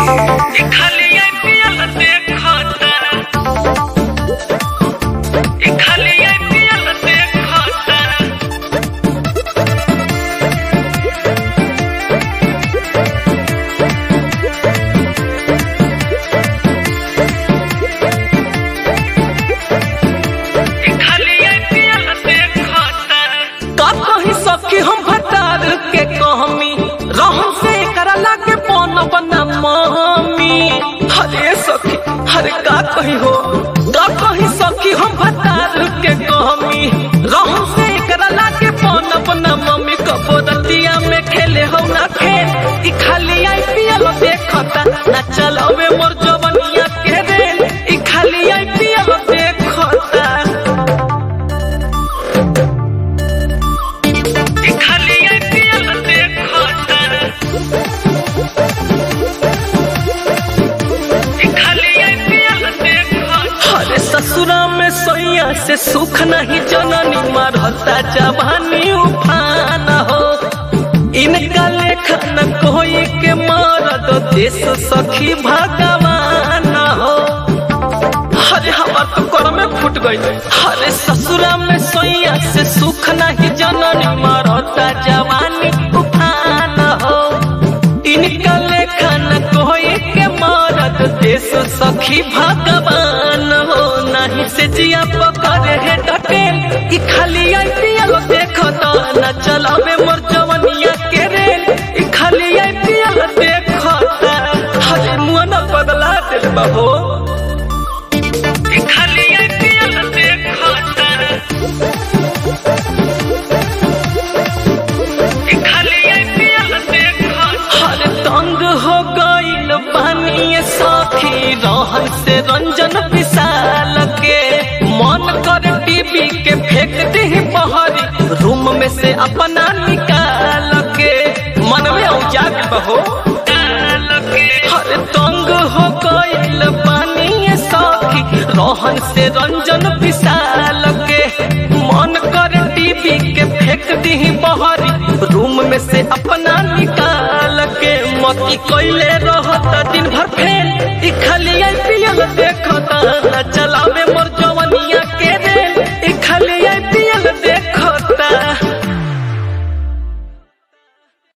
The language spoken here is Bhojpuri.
खाली आईपीएल देखता ई खाली आईपीएल देखता ई खाली आईपीएल देखता का कही सखी हम भटार के कहमी रहम से करा लागे पौन बना मम्मी हरे सखी हरे का कही हो का कही सखी हम भटार के कहमी रहम से करा लागे पौन बना मम्मी कबोदतिया में खेले हो ना खेल ई खाली आईपीएल देखता ना चलावे मोर जवनिया के रेल ई खाली आईपीएल देखता ई खाली आईपीएल देखता ई खाली आईपीएल देखता अरे ससुरा में सोया से सुख नहीं जननी मरता जवानी उफान हो इनका लेखन कोई के मरद देश सखी भगवान हो अरे हमार तो कर में फूट गई अरे ससुरा में सोया से सुख नहीं जननी मरता जवानी उफान हो इनका लेखन कोई के मरद देश सखी भगवान हो नहीं से जिया पकड़े है डटेल ई खाली आईपीएल देखो तो न चलावे मोर जवनिया के रेल ई खाली आईपीएल देखो हरे मुंह न बदला दिल बहो ई खाली आईपीएल देखता ई खाली आईपीएल देखता हर तंग हो गईल पानी सखी रहन से रंजन विशाल के मन कर टीवी के फेंक दे बहरी रूम में से अपना निकाल के मन में औजाक बहो हर तंग हो गईल पानी सखी रहन से रंजन विशाल के मन कर टीवी के फेंक दी बहरी रूम में से अपना निकाल के मती कैले रहत दिन भर फेल